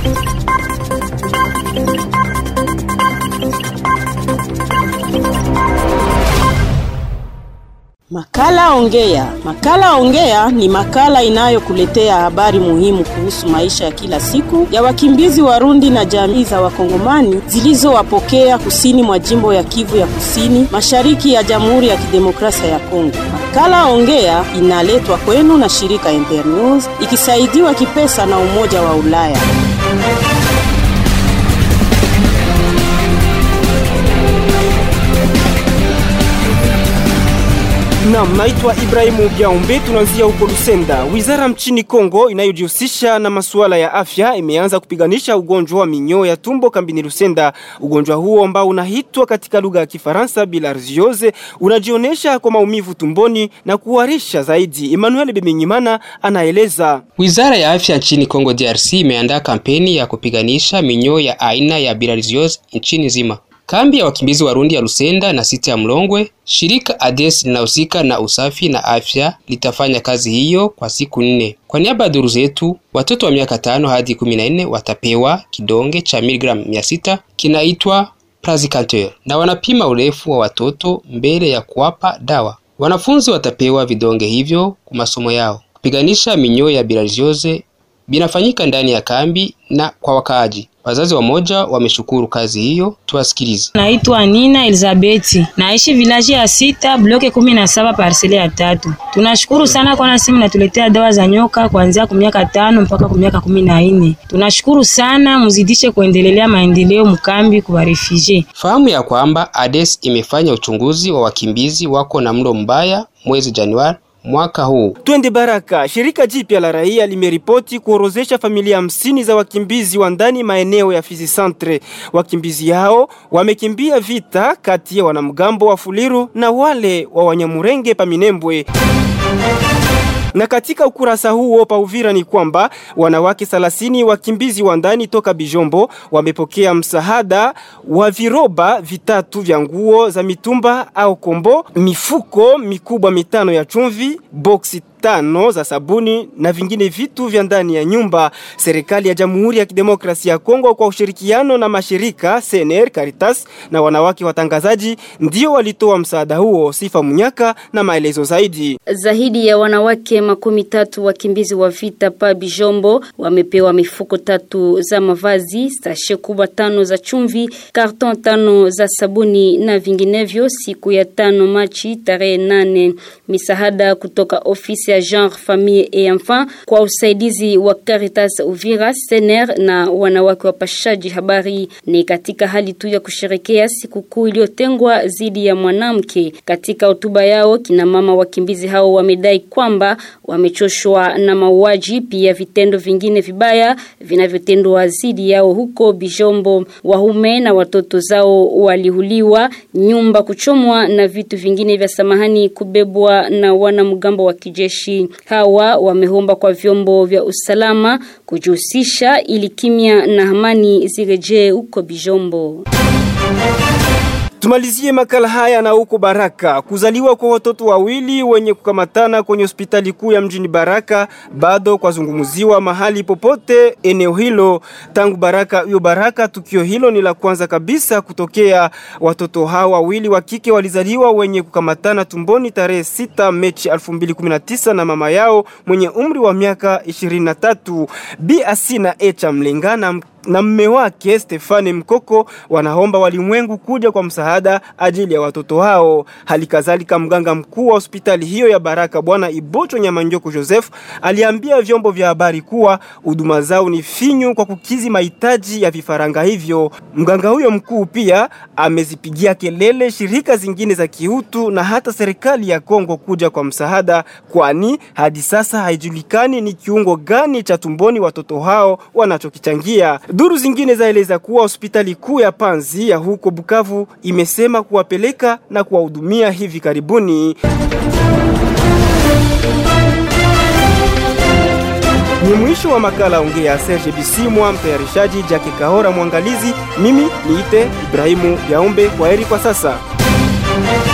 Makala Ongea. Makala Ongea ni makala inayokuletea habari muhimu kuhusu maisha ya kila siku ya wakimbizi Warundi na jamii za Wakongomani zilizowapokea kusini mwa jimbo ya Kivu ya Kusini, mashariki ya Jamhuri ya Kidemokrasia ya Kongo. Makala Ongea inaletwa kwenu na shirika Internews ikisaidiwa kipesa na Umoja wa Ulaya. Naam, naitwa Ibrahimu Biaombe. Tunaanzia huko Lusenda. Wizara mchini Kongo inayojihusisha na masuala ya afya imeanza kupiganisha ugonjwa wa minyoo ya tumbo kambini Lusenda. Ugonjwa huo ambao unaitwa katika lugha ya Kifaransa bilharziose unajionyesha kwa maumivu tumboni na kuharisha zaidi. Emmanuel Biminyimana anaeleza. Wizara ya afya nchini Kongo DRC imeandaa kampeni ya kupiganisha minyoo ya aina ya bilharziose nchini zima. Kambi ya wakimbizi Warundi ya Lusenda na siti ya Mlongwe, shirika ADES linahusika na usafi na afya litafanya kazi hiyo kwa siku nne. Kwa niaba ya duru zetu, watoto wa miaka tano hadi kumi na nne watapewa kidonge cha miligramu mia sita kinaitwa Prazicantel na wanapima urefu wa watoto mbele ya kuwapa dawa. Wanafunzi watapewa vidonge hivyo kwa masomo yao. Kupiganisha minyoo ya bilharziose binafanyika ndani ya kambi na kwa wakaaji. Wazazi wamoja wameshukuru kazi hiyo, tuwasikilize. Naitwa Nina Elizabeti, naishi vilaji ya sita bloke kumi na saba parsele ya tatu. Tunashukuru sana kwa nasimu natuletea dawa za nyoka kuanzia kwa miaka tano mpaka kwa miaka kumi na nne. Tunashukuru sana, muzidishe kuendelelea maendeleo mkambi kwa refugee. Fahamu ya kwamba ADES imefanya uchunguzi wa wakimbizi wako na mlo mbaya mwezi Januari mwaka huu. Twende Baraka. Shirika jipya la raia limeripoti kuorozesha familia hamsini za wakimbizi wa ndani maeneo ya Fizi Centre. Wakimbizi hao wamekimbia vita kati ya wanamgambo wa Fuliru na wale wa Wanyamurenge pa Minembwe. Na katika ukurasa huo pa Uvira ni kwamba wanawake 30 wakimbizi wa ndani toka Bijombo wamepokea msaada wa viroba vitatu vya nguo za mitumba au kombo, mifuko mikubwa mitano ya chumvi, boksi tano za sabuni na vingine vitu vya ndani ya nyumba. Serikali ya Jamhuri ya Kidemokrasia ya Kongo kwa ushirikiano na mashirika CNR, Caritas na wanawake watangazaji ndio walitoa msaada huo. Sifa Munyaka na maelezo zaidi. Zaidi ya wanawake makumi tatu wakimbizi wa vita pa Bijombo wamepewa mifuko tatu za mavazi, sashe kubwa tano za chumvi, karton tano za sabuni na vinginevyo siku ya tano Machi tarehe nane. Misaada kutoka ofisi ya Genre Famille et Enfant kwa usaidizi wa Caritas Uvira, Sener na wanawake wapashaji habari. Ni katika hali tu ya kusherekea sikukuu iliyotengwa dhidi ya mwanamke. Katika hotuba yao, kina mama wakimbizi hao wamedai kwamba wamechoshwa na mauaji, pia vitendo vingine vibaya vinavyotendwa dhidi yao huko Bijombo. Wahume na watoto zao walihuliwa, nyumba kuchomwa na vitu vingine vya samahani kubebwa na wanamgambo wa kijeshi. Hawa wameomba kwa vyombo vya usalama kujihusisha ili kimya na amani zirejee huko Bijombo. Tumalizie makala haya na huko Baraka. Kuzaliwa kwa watoto wawili wenye kukamatana kwenye hospitali kuu ya mjini Baraka bado kwazungumziwa mahali popote eneo hilo tangu Baraka hiyo Baraka. Tukio hilo ni la kwanza kabisa kutokea. Watoto hao wawili wa kike walizaliwa wenye kukamatana tumboni tarehe 6 Machi 2019 na mama yao mwenye umri wa miaka 23 Bi Asina Echa Mlengana na mme wake Stefani Mkoko wanaomba walimwengu kuja kwa msaada ajili ya watoto hao. Hali kadhalika mganga mkuu wa hospitali hiyo ya Baraka Bwana Ibocho Nyamanjoko Joseph aliambia vyombo vya habari kuwa huduma zao ni finyu kwa kukizi mahitaji ya vifaranga hivyo. Mganga huyo mkuu pia amezipigia kelele shirika zingine za kiutu na hata serikali ya Kongo kuja kwa msaada, kwani hadi sasa haijulikani ni kiungo gani cha tumboni watoto hao wanachokichangia. Duru zingine zaeleza kuwa hospitali kuu ya Panzi ya huko Bukavu imesema kuwapeleka na kuwahudumia hivi karibuni. Ni mwisho wa makala ongea Serge Bisimwa, mtayarishaji Jake Kahora, mwangalizi. Mimi niite Ibrahimu Yaombe. Kwaheri kwa sasa.